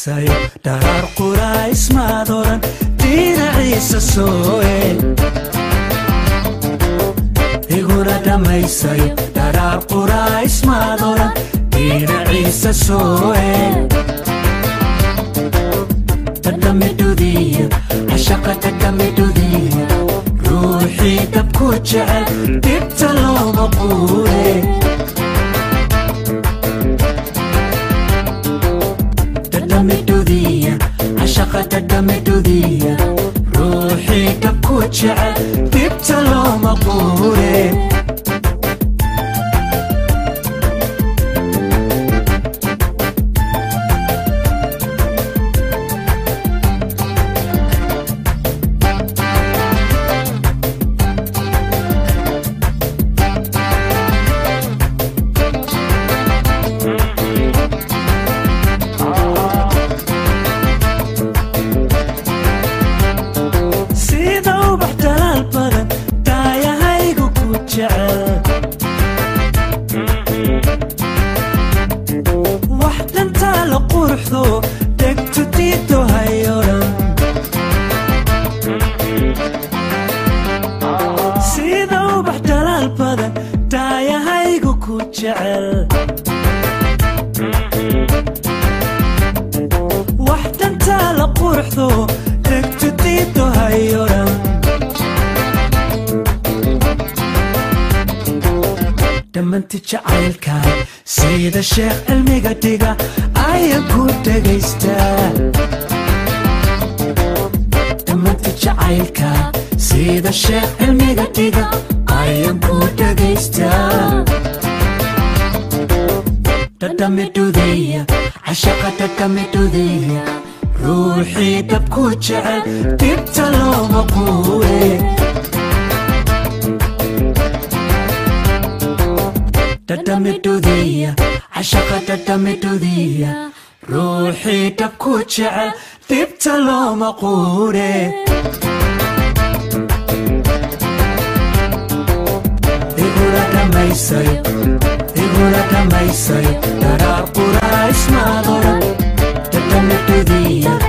dhammaysayo dharaar quraysmaad odhan dhinaciisa sooe iguna dhammaysayo dharaar quraysmaad odhan dhinaciisa sooe dadhamidhudiya cashaqa dadhamidhudiya ruuxii dabku jecel dhibta looma quure dadhamidhudiya cashaqa dadhamidhudiya ruuxii dabku jecel dhibta looma quure sida ubax dalaal badan daayahaygu ku jecel wax dhantaa la quruxdo dhegtu diido hayodhan sida ubax dalaal badan daayahaygu ku jecel wax dhantaa la quruxdo dhegtu diido hayodhan dhammanti jacaylkan sida sheekh cilmiga dhiga ayaan ku dhegaystaa dhammanti jacaylka sida sheekh cilmiga dhiga ayaan ku dhegaystaa dhadhamidhudiya cashaqa dhadhamidhudiya ruuxii dabku jecel dhibta looma quure dhadhamidhudiya cashaqa dhadhamidhudiya ruuxii dabku jecel dhibta looma quure igula dhammaysayo igula dhammaysayo dharaar quraysmaad odhan dhadhamidhudiya